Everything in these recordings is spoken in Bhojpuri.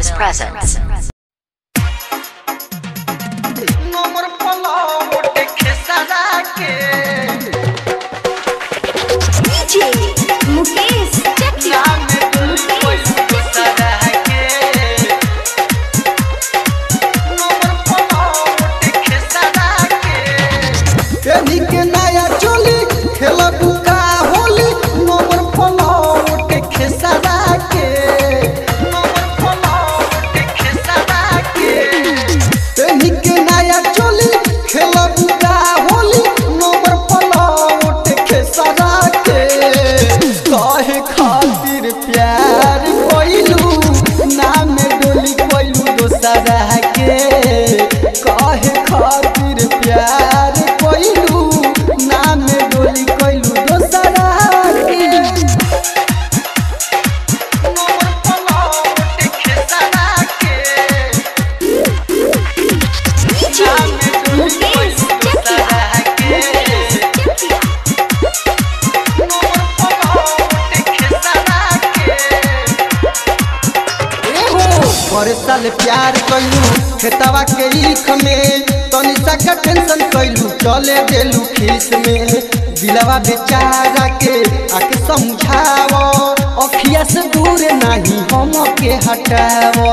Films presents. नंबर पलावट खेसरा के DJ मुकेश चकिया नाम मुकेश दूसरा के नंबर पलावट खेसरा के केनी के नया चोली खेला बुका होली नंबर पलावट खेसरा के नंबर पलावट खेसरा के तेनी के नया चोली खेला बुका होली नंबर पलावट खेसरा के कहे खातिर प्यार कोइलू नाम डोली कोइलू दोसरा के कहे खातिर प्यार कोइलू नाम डोली कोइलू दोसरा के नंबर पलावट खेसरा के DJ मुकेश चकिया मुकेश चकिया पर साल प्यार कैलू खेतवा के ईख में तनी सा का टेंशन कैलू चले देलू खीस में दिलवा बेचारा के आके समझाव अखिया से दूर नहीं हम के हटाव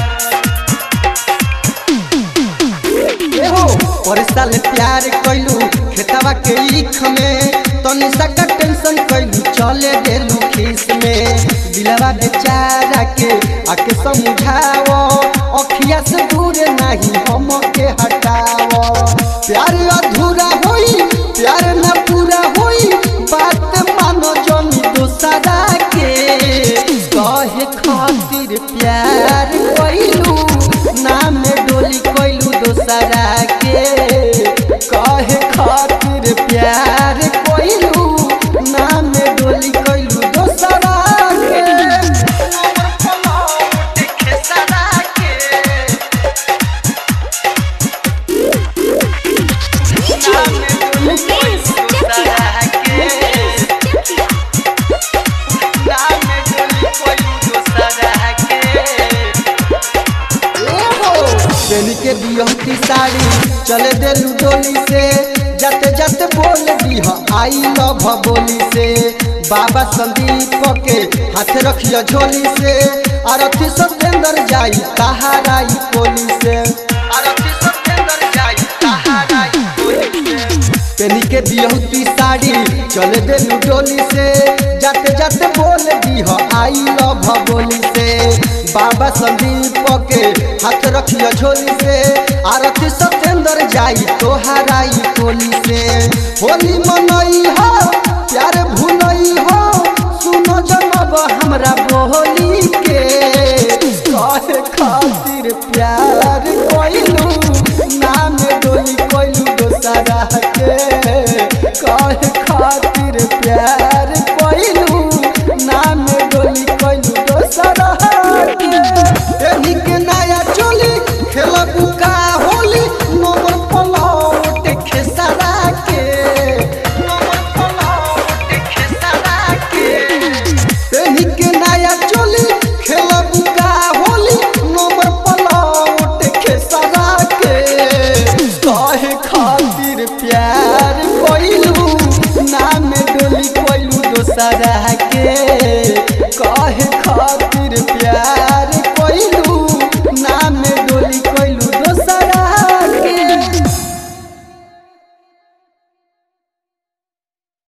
एहो पर साल प्यार कैलू खेतवा के ईख में तनी सा का टेंशन कैलू चले देलू खीस में दिलवा बेचारा के आके समझाओ अखिया से दूर नहीं हम के हटाओ प्यार अधूरा होई प्यार न पूरा होई बात मानो जनी दोसरा के कहे खातिर प्यार कैलू नाम डोली कैलू दोसरा के कहे खातिर प्यार कैलू नाम डोली कैलू दोसरा के DJ मुकेश चकिया मुकेश चकिया बेनी के बियहती साड़ी चले देलू डोली से जाते जाते बोल दीह आई लव बोली से बाबा संदीप के हाथ रखियो झोली से आरती सत्येंद्र जाई तहाराई कोली से आरती सत्येंद्र जाई तहाराई कोली से पेनी के बियहुती साड़ी चले देलू डोली से जाते जाते बोल दीह आई लव बोली से बाबा संदीप के हाथ रखियो झोली से आरती सत्येंद्र जाई तोहराई टोली से होली मनई हो प्यार भूलई हो सुनो जनब हमरा बोली के कहे खातिर प्यार कोइलू नाम डोली कोइलू दोसरा के कहे खातिर प्यार कोइलू नाम डोली कोइलू दोसरा के एनी के नया चोली खेलबू का होली नंबर पलावट खेसरा के नंबर पलावट खेसरा के एनी के नया चोली खेलबू का होली नंबर पलावट खेसरा के कहे खातिर प्यार कोइलू नाम डोली कोइलू दोसरा के कहे खातिर